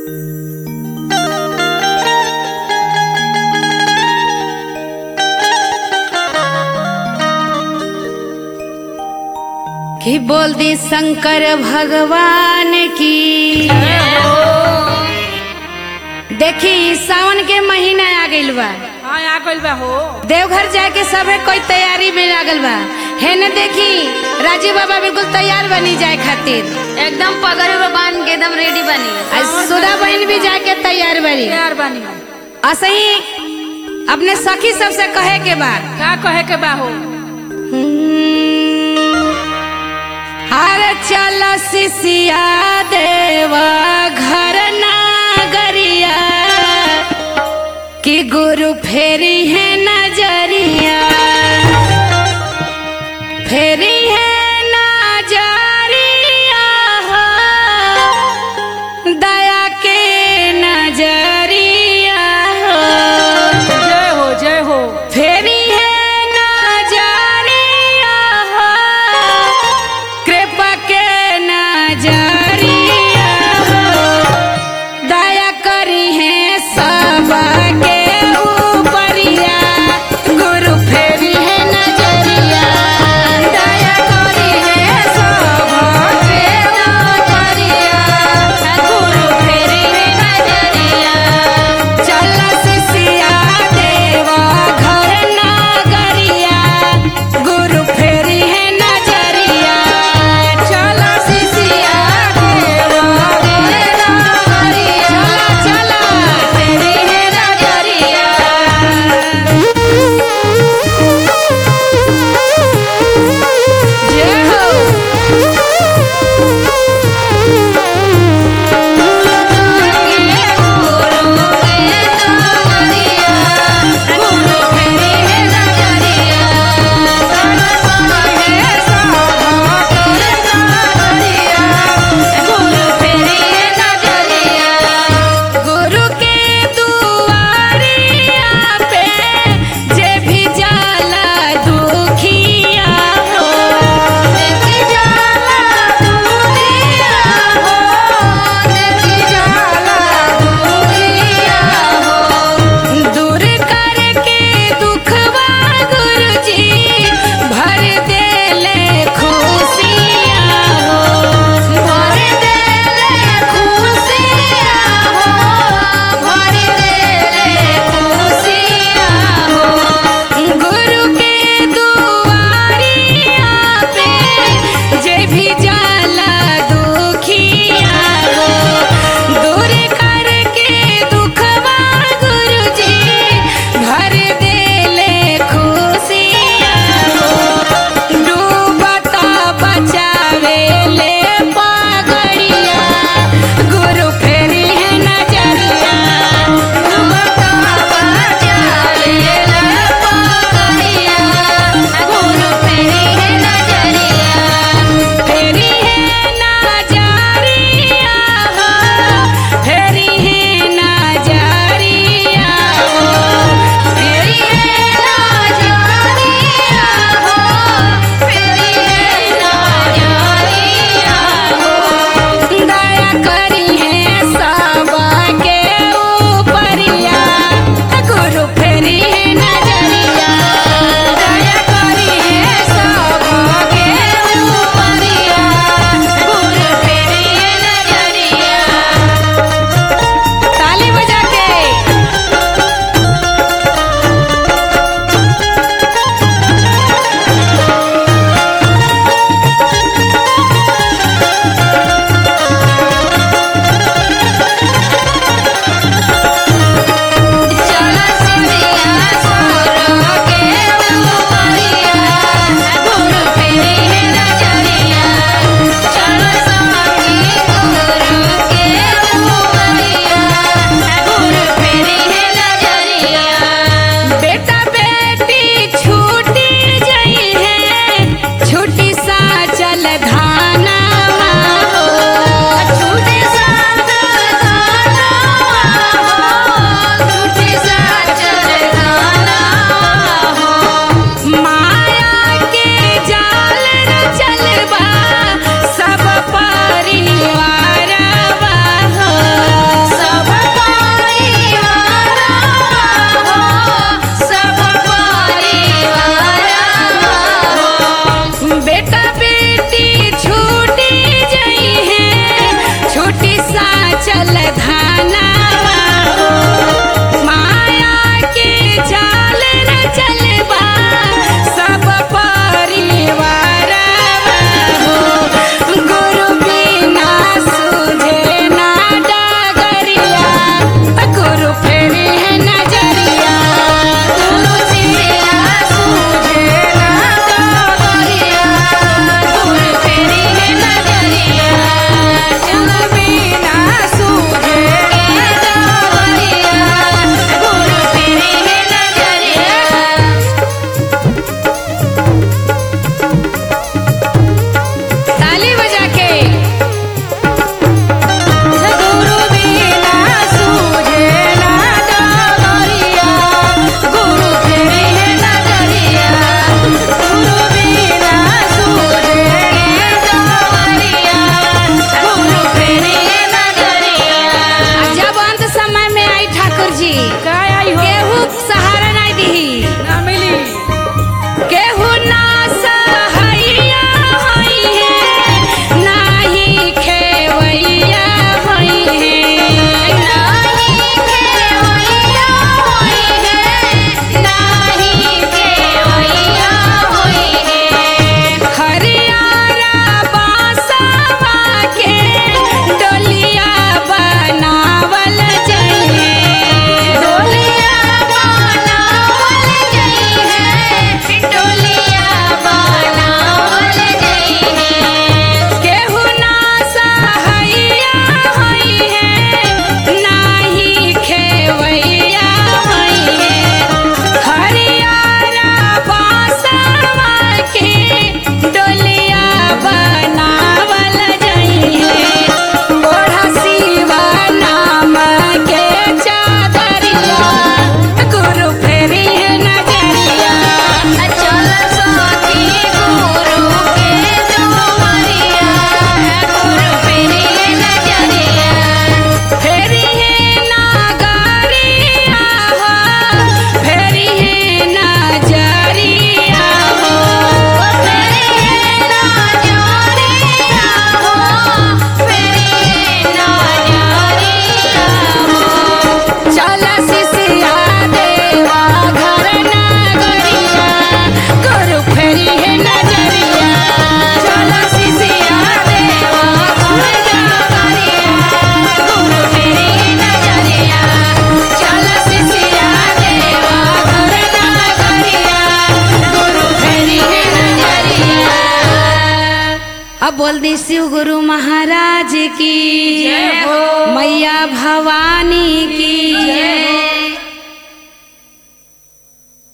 कि बोल दी शंकर भगवान की देखी सावन के महीना आ गइल बा हाँ आ गइल बा हो देवघर जाए के सबे कोई तैयारी में लागल बा है न देखी राजीव बाबा बिल्कुल तैयार बनी जाए खातिर एकदम पगड़ उगड़ बांध के एकदम रेडी बनी आज सुधा बहन भी जाके तैयार बनी तैयार बानी हम असही अपने सखी सबसे कहे के बा का कहे के बा हो अरे चल सिसिया देवा घर नागरिया कि गुरु फेरी है नजरिया फेरी है नजरिया हो, दया के नजरिया हो जय हो जय हो फेरी है नजरिया हो, कृपा के नजरिया हो, दया करी है सबके ऊपरिया गुरु फेरी है नजरिया दया करी है सबके ऊपरिया गुरु फेरी है नजरिया चल सिसिया देवा घर नागरिया गुरु फेरी है नजरिया चल सिसिया अब बोल दी शिव गुरु महाराज की जय हो। मैया भवानी की